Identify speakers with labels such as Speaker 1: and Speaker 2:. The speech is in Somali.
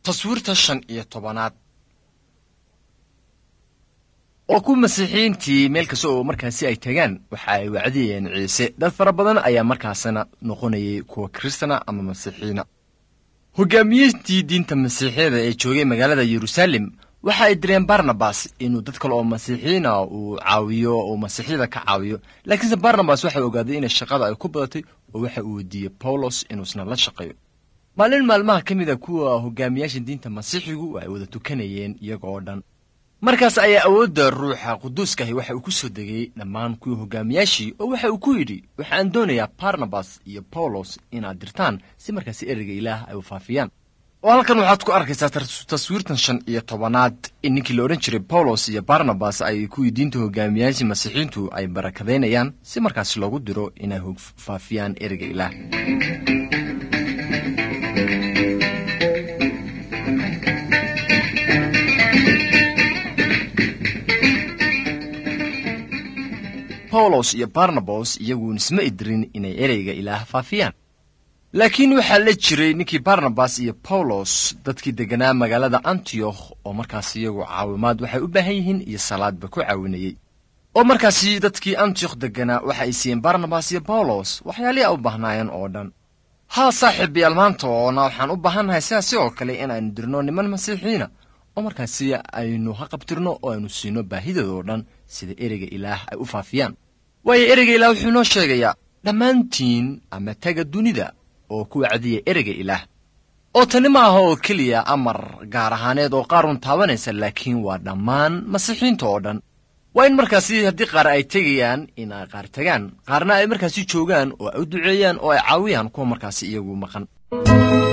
Speaker 1: taswiirta shan iyo tobanaad oo ku masiixiyiintii meel kasta oo markaasi ay tagaan waxa ay wacdiyeen ciise dad fara badan ayaa markaasina noqonayay kuwa kiristana ama masiixiyiina hogaamiyintii diinta masiixiyada ee joogay magaalada yeruusaalem waxa ay direen barnabas inuu dad kale oo masiixiyiina uu caawiyo uu masiixyada ka caawiyo laakiinse barnabas waxa ogaaday inay shaqada ay ku badatay oo waxa uu weydiiyey bawlos inuusna la shaqeeyo maalin maalmaha ka mid a kuwa hogaamiyaasha diinta masiixigu ay wada tukanayeen iyaga oo dhan markaas ayaa awoodda ruuxa quduuskahi waxa uu ku soo degay dhammaan kuwii hogaamiyaashii oo waxa uu ku yidhi waxaan doonayaa barnabas iyo bawlos inaad dirtaan si markaasi ereyga ilaah ay u faafiyaan oo halkan waxaad ku arkaysaa taswiirtan shan iyo tobanaad in ninkii la odhan jiray bawlos iyo barnabas ay kuwii diinta hogaamiyaashii masiixiintu ay barakadaynayaan si markaasi loogu diro inay faafiyaan ereyga ilaah bawlos iyo barnabas iyaguun isma idirin inay ereyga ilaah faafiyaan laakiin waxaa la jiray ninkii barnabas iyo bawlos dadkii degganaa magaalada antiyokh oo markaas iyagu caawimaad waxay u baahan yihiin iyo salaadba ku caawinayey oo markaasi dadkii antiyokh degganaa waxa ay siiyeen barnabas iyo bawlos waxyaalihii a u baahnaayeen oo dhan haa saaxiibayaal maanta oona waxaan u baahannahay sidaas sidoo kale inaaynu dirno niman masiixiina oo markaasi aynu ha qabtirno oo aynu siino baahidooda oo dhan sida ereyga ilaah ay u faafiyaan waayo ereyga ilaah wuxuu inoo sheegayaa dhammaantiin ama taga dunida oo ku wacdiya ereyga ilaah oo tani ma aha oo keliya amar gaar ahaaneed oo qaarun taabanaysa laakiin waa dhammaan masiixiinta oo dhan waa in markaasi haddii qaar ay tegayaan in ay qaar tagaan qaarna ay markaasi joogaan oo ay u duceeyaan oo ay caawiyaan kuwa markaasi iyagu maqan